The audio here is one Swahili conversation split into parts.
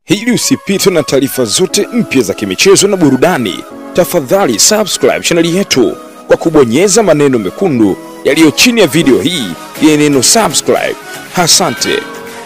Ili usipitwe na taarifa zote mpya za kimichezo na burudani, tafadhali subscribe chaneli yetu kwa kubonyeza maneno mekundu yaliyo chini ya video hii yenye neno subscribe. Asante.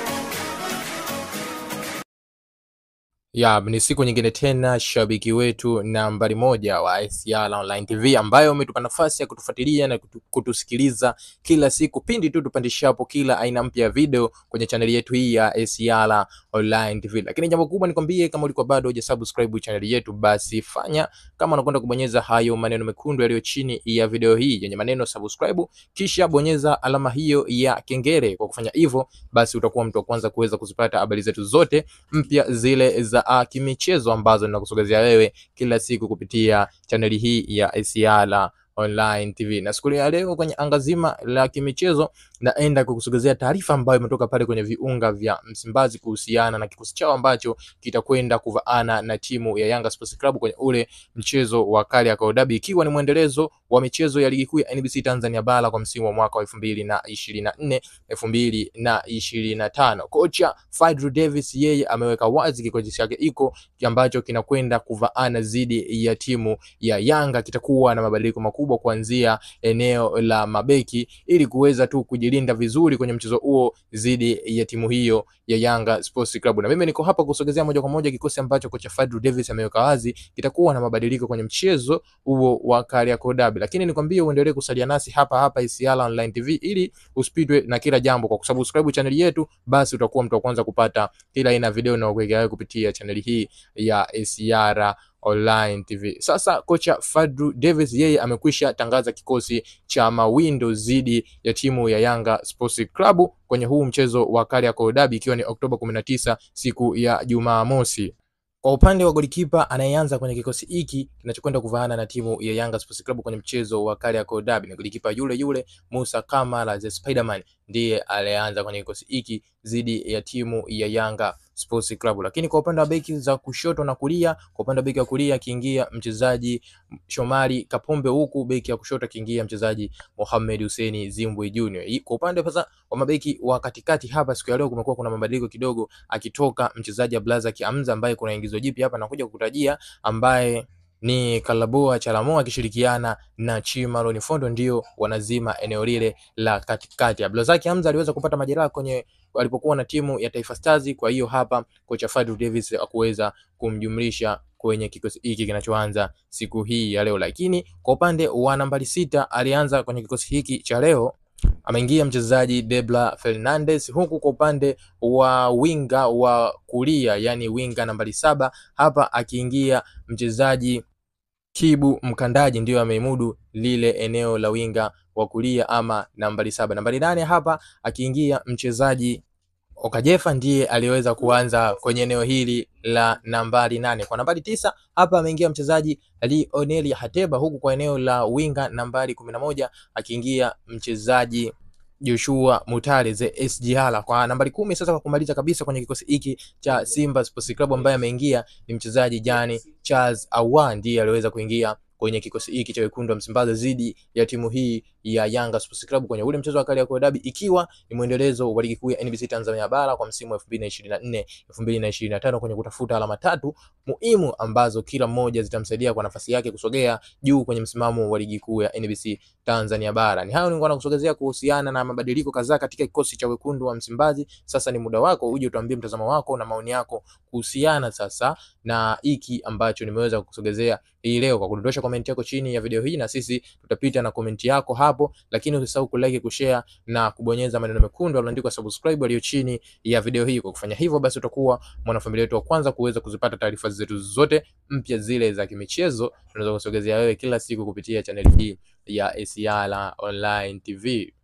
Ya, ni siku nyingine tena, shabiki wetu nambari moja wa ACR Online TV ambayo umetupa nafasi ya kutufuatilia na kutu, kutusikiliza kila siku pindi tu tupandishapo kila aina mpya ya video kwenye chaneli yetu hii ya ACR Online TV. Lakini jambo kubwa nikwambie, kama ulikuwa bado hujasubscribe chaneli yetu, basi fanya kama unakwenda kubonyeza hayo maneno mekundu yaliyo chini ya video hii yenye maneno subscribe, kisha bonyeza alama hiyo ya kengele. Kwa kufanya hivyo, basi utakuwa mtu wa kwanza kuweza kuzipata habari zetu zote mpya zile za uh, kimichezo ambazo ninakusogezea wewe kila siku kupitia chaneli hii ya ACR Online TV. Na siku ya leo kwenye anga zima la kimichezo naenda kukusogezea taarifa ambayo imetoka pale kwenye viunga vya Msimbazi kuhusiana na kikosi chao ambacho kitakwenda kuvaana na timu ya Yanga Sports Club kwenye ule mchezo wa Kariakoo Derby, ikiwa ni mwendelezo wa michezo ya ligi kuu ya NBC Tanzania bara kwa msimu wa mwaka wa elfu mbili na ishirini na nne elfu mbili na ishirini na tano. Kocha Fadlu Davis yeye ameweka wazi kikosi chake iko ambacho kinakwenda kuvaana dhidi ya timu ya Yanga. Kitakuwa na mabadiliko makubwa kuanzia eneo la mabeki ili kuweza tu kujilinda vizuri kwenye mchezo huo dhidi ya timu hiyo ya Yanga Sports Club. Na mimi niko hapa kusogezea moja kwa moja kikosi ambacho kocha Fadlu Davis ameweka wazi kitakuwa na mabadiliko kwenye mchezo huo wa Kariakoo Derby. Lakini nikwambie uendelee kusalia nasi hapa hapa ACR Online TV ili usipitwe na kila jambo. Kwa kusubscribe channel yetu, basi utakuwa mtu wa kwanza kupata kila aina video na kuwekea kupitia channel hii ya ACR Online TV. Sasa kocha Fadlu Davis yeye amekwisha tangaza kikosi cha mawindo dhidi ya timu ya Yanga Sports Club kwenye huu mchezo wa Kariakoo Derby ikiwa ni Oktoba 19 siku ya Jumamosi. Kwa upande wa golikipa anayeanza kwenye kikosi hiki kinachokwenda kuvaana na timu ya Yanga Sports Club kwenye mchezo wa Kariakoo Derby ni golikipa yule yule Musa Kamara the Spiderman, ndiye aliyeanza kwenye kikosi hiki dhidi ya timu ya Yanga Sports Club. Lakini kwa upande wa beki za kushoto na kulia, kwa upande wa beki wa kulia akiingia mchezaji Shomari Kapombe, huku beki ya kushoto akiingia mchezaji Mohamed Hussein Zimbwe Junior. Kwa upande sasa wa mabeki wa katikati hapa, siku ya leo kumekuwa kuna mabadiliko kidogo, akitoka mchezaji Abdulrazak Hamza ambaye kuna ingizo jipya hapa nakuja kukutajia ambaye ni Kalaboa Chalamoa akishirikiana na Chimalo Fondo ndio wanazima eneo lile la katikati. Abdulrazak Hamza aliweza kupata majeraha kwenye alipokuwa na timu ya Taifa Stars, kwa hiyo hapa kocha Fadlu Davis akuweza kumjumlisha kwenye kikosi hiki kinachoanza siku hii ya leo. Lakini kwa upande wa nambari sita alianza kwenye kikosi hiki cha leo ameingia mchezaji Debla Fernandez, huku kwa upande wa winga wa kulia, yani winga nambari saba hapa akiingia mchezaji Kibu Mkandaji, ndiyo ameimudu lile eneo la winga wa kulia ama nambari saba. Nambari nane hapa akiingia mchezaji Okajefa ndiye aliweza kuanza kwenye eneo hili la nambari nane. Kwa nambari tisa hapa ameingia mchezaji Lionel Hateba, huku kwa eneo la winga nambari kumi na moja akiingia mchezaji Joshua Mutale the SGR. Kwa nambari kumi sasa, kwa kumaliza kabisa kwenye kikosi hiki cha Simba Sports Club ambaye ameingia ni mchezaji Jani Charles Awa, ndiye aliweza kuingia kwenye kikosi hiki cha wekundu wa Msimbazi dhidi ya timu hii ya Yanga Sports Club kwenye ule mchezo wa Kariakoo Derby, ikiwa ni mwendelezo wa ligi kuu ya NBC Tanzania bara kwa msimu wa 2024 2025 kwenye kutafuta alama tatu muhimu ambazo kila mmoja zitamsaidia kwa nafasi yake kusogea juu kwenye msimamo wa ligi kuu ya NBC Tanzania bara. Ni hayo nilikuwa nakusogezea kuhusiana na mabadiliko kadhaa katika kikosi cha wekundu wa Msimbazi. Sasa ni muda wako uje utuambie mtazamo wako na maoni yako kuhusiana sasa na hiki ambacho nimeweza kukusogezea hii leo kwa kudondosha komenti yako chini ya video hii, na sisi tutapita na komenti yako hapo, lakini usisahau kulike, kushare na kubonyeza maneno mekundu yaliyoandikwa subscribe yaliyo chini ya video hii. Kwa kufanya hivyo, basi utakuwa mwanafamilia wetu wa kwanza kuweza kuzipata taarifa zetu zote mpya zile za kimichezo tunaweza kusogezea wewe kila siku kupitia chaneli hii ya ACR Online TV.